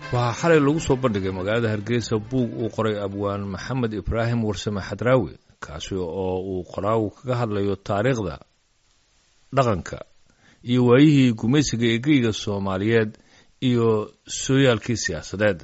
waxaa xalay lagu soo bandhigay magaalada hargeysa buug uu qoray abwaan maxamed ibraahim warsame xadraawi kaasi oo uu qoraagu kaga hadlayo taariikhda dhaqanka iyo waayihii gumaysiga eegeyga soomaaliyeed iyo sooyaalkii siyaasadeed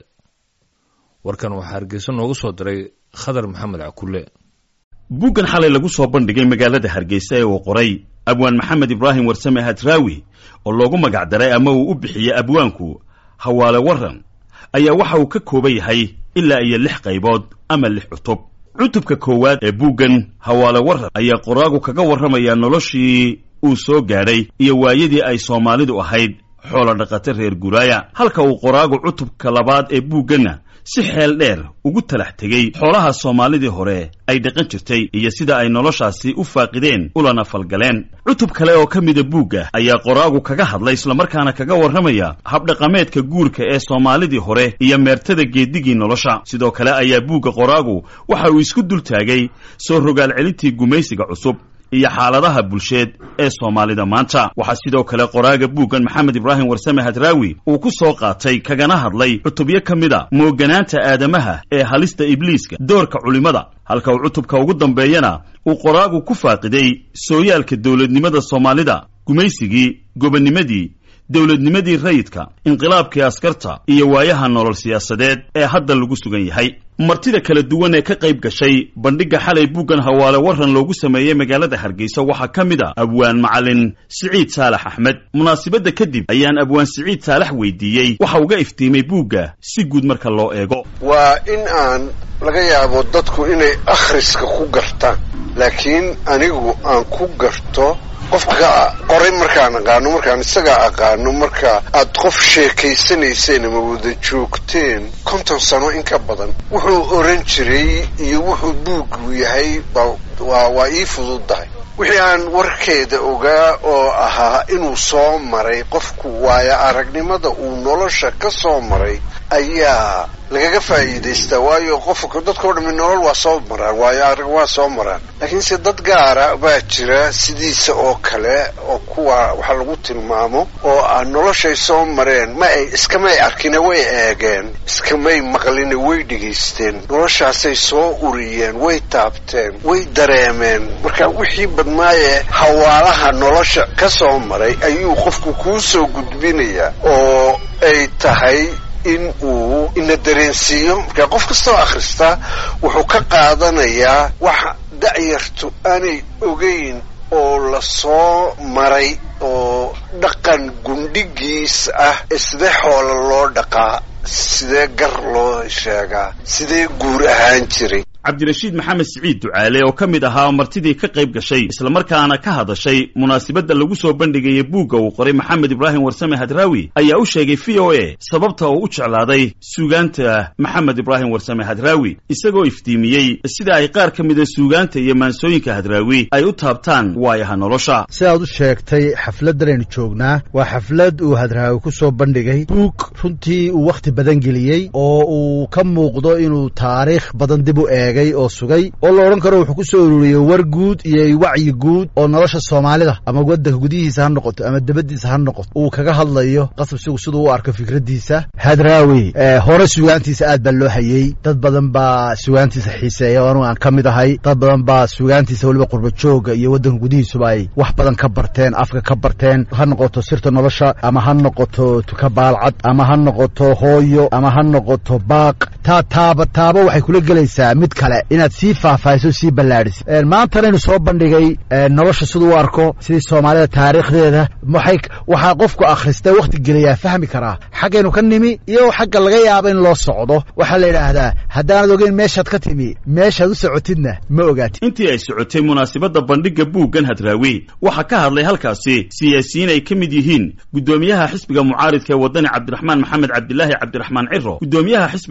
warkan waxaa hargeysa noogu soo diray khadar maxamed cakulle buuggan xalay lagu soo bandhigay magaalada hargeysa ee uu qoray abwaan maxamed ibraahim warsame hadraawi oo loogu magac daray ama uu u bixiyey abwaanku hawaale waran ayaa waxa uu ka kooban yahay ilaa iyo lix qaybood ama lix cutub cutubka koowaad ee buuggan hawaale waran ayaa qoraagu kaga warramayaa noloshii uu soo gaadhay iyo waayadii ay soomaalidu ahayd xoola dhaqata reer guraaya halka uu qoraagu cutubka labaad ee buugganna si xeel dheer ugu talax tegey xoolaha soomaalidii hore ay dhaqan jirtay iyo sida ay noloshaasi u faaqideen ulana falgaleen cutub kale oo ka mida buugga ayaa qoraagu kaga hadlay islamarkaana kaga warramaya habdhaqameedka guurka ee soomaalidii hore iyo meertada geedigii nolosha sidoo kale ayaa buugga qoraagu waxa uu isku dul taagay soo rogaal celintii gumaysiga cusub iyo xaaladaha bulsheed ee soomaalida maanta waxaa sidoo kale qoraaga buuggan maxamed ibraahim warsame hadraawi uu ku soo qaatay kagana hadlay cutubyo ka mida mooganaanta aadamaha ee halista ibliiska doorka culimmada halka uu cutubka ugu dambeeyana uu qoraagu ku faaqiday sooyaalka dowladnimada soomaalida gumaysigii gobonnimadii dowladnimadii rayidka inqilaabkii askarta iyo waayaha nolol siyaasadeed ee hadda lagu sugan yahay martida kala duwan ee ka qayb gashay bandhigga xalay buuggan hawaale waran loogu sameeyey magaalada hargeysa waxaa ka mid a abwaan macalin siciid saalax axmed munaasibadda kadib ayaan abwaan siciid saalax weydiiyey waxa uga iftiimay buugga si guud marka loo eego waa in aan laga yaabo dadku inay akhriska ku gartaan laakiin anigu aan ku garto qofka qoray markaan aqaano markaan isagaa aqaano marka aad qof sheekaysanayseen ama wada joogteen konton sano in ka badan wuxuu oran jiray iyo wuxuu buuggu yahay waa waa ii fududdahay wixii aan warkeeda ogaa oo ahaa inuu soo maray qofku waayo aragnimada uu nolosha ka soo maray ayaa lagaga faa'iidaystaa waayo qofka dadkao dhammi nolol waa soo maraan waayo arag waa soo maraan laakiinse dad gaara baa jira sidiisa oo kale oo kuwa waxa lagu tilmaamo oo ah noloshay soo mareen ma ay iskamay arkine way eegeen iskamay maqline way dhegaysteen noloshaasay soo uriyeen way taabteen way dareemeen marka wixii badnaaye hawaalaha nolosha ka soo maray ayuu qofku kuu soo gudbinayaa oo ay tahay in uu ina dareensiiyo markaa qof kastoo akhrista wuxuu ka qaadanayaa wax da'yartu aanay ogeyn oo la soo maray oo dhaqan gundhigiis ah ee sidee xoola loo dhaqaa sidee gar loo sheegaa sidee guur ahaan jiray cabdirashiid maxamed siciid ducaale oo ka mid ahaa martidii ka qayb gashay islamarkaana ka hadashay munaasibadda lagu soo bandhigaya buugga uu qoray maxamed ibraahim warsame hadraawi ayaa u sheegay v o a sababta uu u jeclaaday suugaanta maxamed ibraahim warsame hadraawi isagoo iftiimiyey sida ay qaar ka mida suugaanta iyo maansooyinka hadraawi ay u taabtaan waayaha nolosha sidaad u sheegtay xafladdan aynu joognaa waa xaflad uu hadraawi ku soo bandhigay buug runtii uu wakhti badan geliyey oo uu ka muuqdo inuu taariikh badan dib u eeg oo sugay oo la odhan karo wuxuu ku soo ururiyey war guud iyo wacyi guud oo nolosha soomaalida ama waddanka gudihiisa ha noqoto ama debaddiisa ha noqoto uu kaga hadlayo qasab sigu siduu u arko fikraddiisa hadraawi hore sugaantiisa aad baa loo hayey dad badan baa sugaantiisa xiiseeya oo anugu aan ka mid ahay dad badan baa sugaantiisa weliba qurba jooga iyo waddanka gudihiisuba ay wax badan ka barteen afka ka barteen ha noqoto sirta nolosha ama ha noqoto tuka baalcad ama ha noqoto hooyo ama ha noqoto baaq taa taaba taaba waxay kula gelaysaa mid kale inaad sii faahfaahiso sii ballaadhiso maantanaynu soo bandhigay nolosha siduu u arko sidii soomaalida taariikhdeeda waxay waxaa qofku akhristay wakhti gelayaa fahmi karaa xaggaynu ka nimi iyo xagga laga yaabo in loo socdo waxaa la yidhaahdaa haddaanad ogeyn meeshaad ka timi meeshaad u socotidna ma ogaatid intii ay socotay munaasibadda bandhigga buuggan hadraawi waxaa ka hadlay halkaasi siyaasiyiin ay ka mid yihiin guddoomiyaha xisbiga mucaaridka ee waddani cabdiraxmaan maxamed cabdilaahi cabdiraxmaan ciro guddoomiyaha xisbiga mucaarid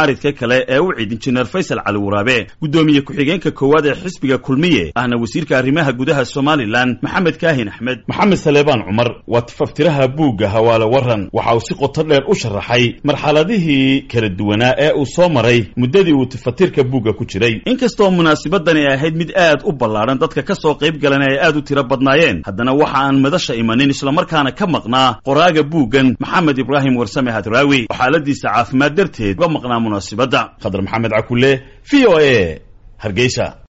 mucaaridka kale ee u cid injineer faysal cali waraabe guddoomiye ku-xigeenka koowaad ee xisbiga kulmiye ahna wasiirka arrimaha gudaha somalilan maxamed kaahin axmed maxamed saleebaan cumar waa tifaftiraha buugga hawaale waran waxa uu si qoto dheer u sharaxay marxaladihii kala duwanaa ee uu soo maray muddadii uu tifatirka buugga ku jiray inkastoo munaasabadani ay ahayd mid aad u ballaadhan dadka ka soo qayb galana ay aad u tiro badnaayeen haddana waxa aan madasha imanin islamarkaana ka maqnaa qoraaga buuggan maxamed ibraahim warsame hadraawi oo xaaladiisa caafimaad darteed uga maqnaa munaasibadda khadar maxamed cakule v o a hargeysa